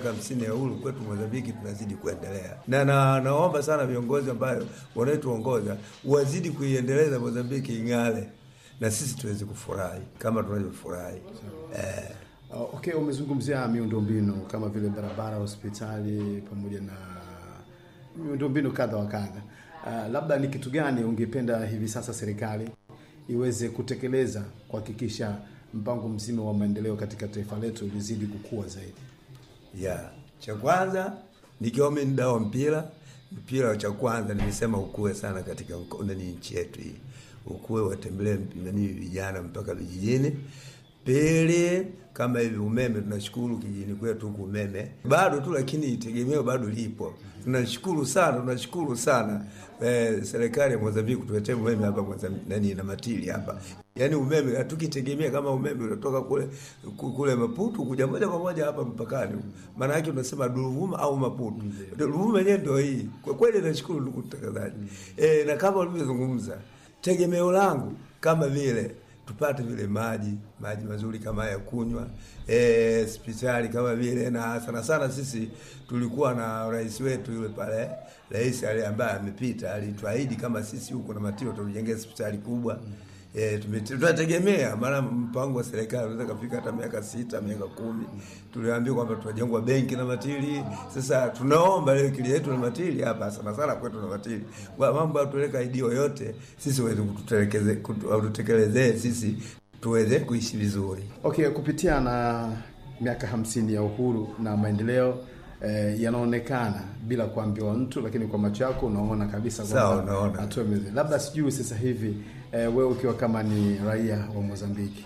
hamsini ya uhuru kwetu Mozambiki tunazidi kuendelea, na, na naomba sana viongozi ambayo wanaotuongoza wazidi kuiendeleza Mozambiki ing'ale na sisi tuweze kufurahi kama tunavyofurahi eh. Uh, okay, umezungumzia miundombinu kama vile barabara, hospitali pamoja na miundombinu kadha wa kadha. Uh, labda ni kitu gani ungependa hivi sasa serikali iweze kutekeleza kuhakikisha mpango mzima wa maendeleo katika taifa letu lizidi kukua zaidi? ya cha kwanza nikiwa mimi mdau wa mpira mpira cha kwanza nimesema ukue sana katika mko- nani nchi yetu hii ukue watembelee mp- nani vijana mpaka vijijini pili kama hivi umeme tunashukuru kijijini kwetu huku umeme bado tu lakini tegemeo bado lipo tunashukuru sana tunashukuru sana eh, serikali ya Mozambiki kutuletea umeme hapa Mozambiki nani na matili hapa yaani umeme hatukitegemea kama umeme unatoka kule ku- kule Maputo kuja moja kwa moja hapa mpakani maana yake unasema Ruvuma au Maputo Ruvuma yenyewe ndio hii kwa kweli nashukuru ndugu mtangazaji eh, na kama ulivyozungumza tegemeo langu kama vile tupate vile maji maji mazuri kama ya kunywa eh, hospitali kama vile na sana sana sisi tulikuwa na rais wetu yule pale rais ale ambaye amepita alituahidi kama sisi huko na Matiro tutujengea hospitali kubwa E, tunategemea maana mpango wa serikali unaweza kafika hata miaka sita miaka kumi. Tuliambiwa kwamba tutajengwa benki na Matili. Sasa tunaomba leo kile yetu na Matili hapa sana sana kwetu na Matili, kwa mambo ya tuweka idio yote sisi waweze kututelekeze kututekelezee sisi tuweze kuishi vizuri. Okay, kupitia na miaka hamsini ya uhuru na maendeleo eh, yanaonekana bila kuambiwa mtu, lakini kwa macho yako unaona kabisa Sawa, unaona. hatua imeze. Labda sijui sasa hivi eh, wewe ukiwa kama ni raia wa Mozambiki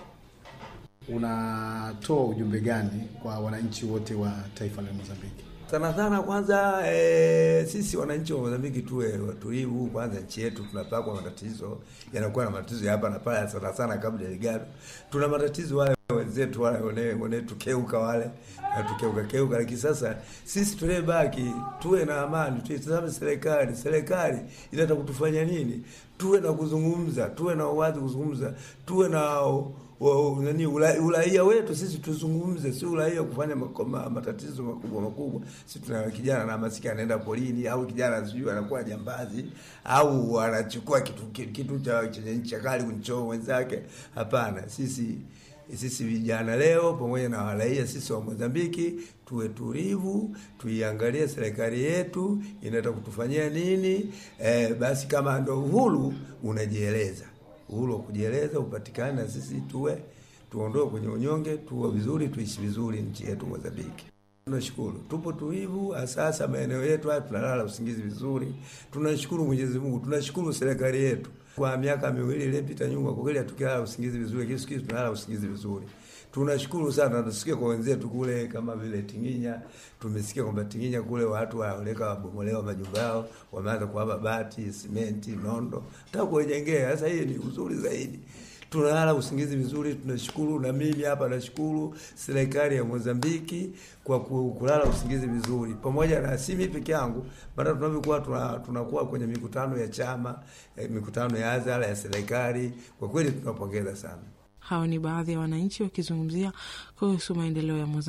unatoa ujumbe gani kwa wananchi wote wa taifa la Mozambiki? sana sana kwanza e, sisi wananchi wa Mozambiki tuwe watulivu kwanza. Nchi yetu tunapakwa matatizo, yanakuwa na matatizo ya hapa na pale, sana sana kabla Delgado. Tuna matatizo wale wenzetu wale wane- wanetukeuka wale natukeuka keuka, lakini sasa sisi tulebaki tuwe na amani, tuitazame serikali. Serikali inataka kutufanya nini? Tuwe na kuzungumza, tuwe na uwazi kuzungumza, tuwe na wa- nani ula- uraia wetu sisi tuzungumze, si uraia kufanya mako- ma- matatizo makubwa makubwa. Si tuna kijana na masika anaenda polini, au kijana sijui anakuwa jambazi, au anachukua kitu kitu, kitu cha chenye ncha kali kunchoo wenzake. Hapana, sisi sisi vijana leo pamoja na waraia sisi wa Mozambiki tuwe tulivu, tuiangalie serikali yetu inataka kutufanyia nini. Eh, basi kama ndo uhuru unajieleza uhuru wa kujieleza upatikane, na sisi tuwe tuondoe kwenye unyonge, tuwe vizuri, tuishi vizuri nchi yetu Mozambiki. Tunashukuru, tupo tulivu, sasa maeneo yetu haya tunalala usingizi vizuri. Tunashukuru Mwenyezi Mungu, tunashukuru serikali yetu. Kwa miaka miwili iliyopita nyuma, kwa kweli hatukilala usingizi vizuri, lakini siku hizi tunalala usingizi vizuri. Tunashukuru sana, tusikia kwa wenzetu kule kama vile Tinginya. Tumesikia kwamba Tinginya kule watu waoleka wabomolewa majumba yao, wameanza kuhama bati, simenti, nondo, nataka kuwajengea. Sasa hii ni uzuri zaidi tunalala usingizi vizuri, tunashukuru. Na mimi hapa nashukuru serikali ya Mozambiki kwa ku- kulala usingizi vizuri, pamoja na si mimi peke yangu, maana tunavyokuwa tuna- tunakuwa kwenye mikutano ya chama eh, mikutano ya hadhara ya serikali, kwa kweli tunapongeza sana. Hao ni baadhi ya wananchi wakizungumzia kuhusu maendeleo ya Mozambiki.